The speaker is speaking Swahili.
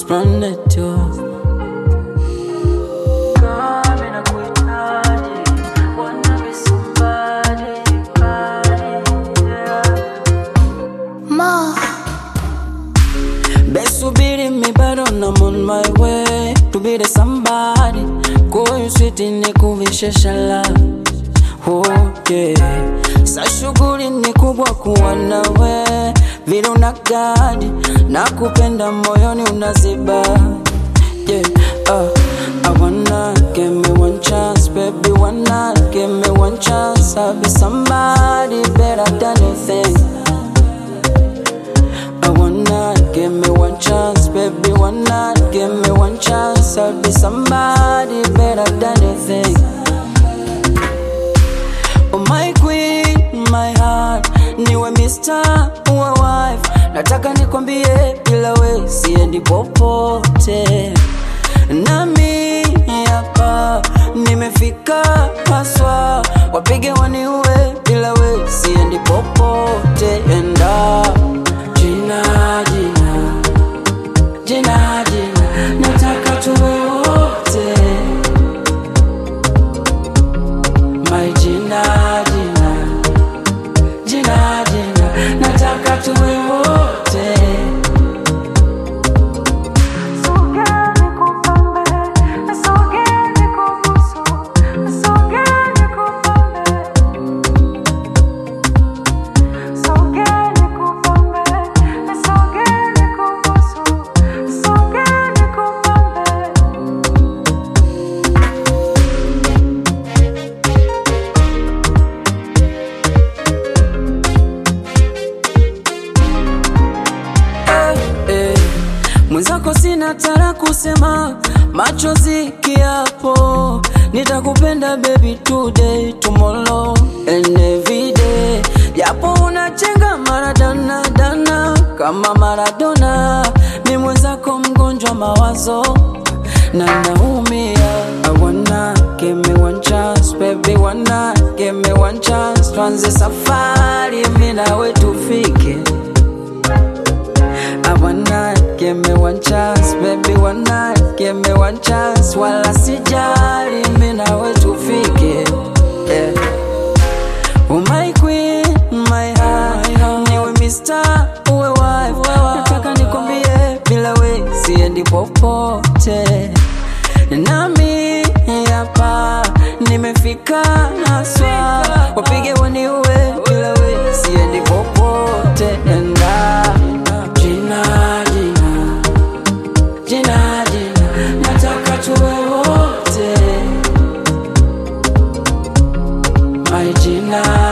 most planet yo. Kama nakuhitaji, wanna be somebody, body, yeah. Ma, Besubiri mi bado I'm on my way to be the somebody. Call you sweet ni kuvishe shala. Oh yeah. Sa shughuli ni kubwa kuwa nawe vile unagadi na kupenda moyoni unaziba yeah. Uh, I wanna give me one chance baby wanna give me one chance I'll be somebody better than you think I wanna give me one chance, baby. Wanna give me one chance. I'll be somebody better than you think. Oh my queen, my heart, niwe mister, uwe wife. Nataka nikwambie bila we siendi popote. Nami hapa nimefika haswa, wapige waniue bila we siendi popote. Enda jina jina jina jina, nataka tuwe wote. My jina jina jina jina, nataka tuwe wote. Sogea nikupambe, sogea nikubusu, sogea nikupambe. Sogea nikupambe, sogea nikubusu, sogea nikupambe. eh, eh. Mwenzako sina tara kusema, machozi kiapo, nitakupenda baby today, tomorrow and every day. Japo unachenga maradana dana kama Maradona, mi mwenzako mgonjwa mawazo na naumia. I wanna give me one chance baby, wanna give me one chance, tuanze safari mi nawe tufike I wanna give me one chance, baby, wanna give me one chance. Wala sijali mimi nawe tufike. Yeah. Oh my queen, my heart, niwe mister, uwe wife. Nataka nikwambie bila we siendi popote. Nami hapa nimefika haswa, wapige waniue bila we siendi popote. Enda jina jina jina jina, nataka tuwe wote. My jina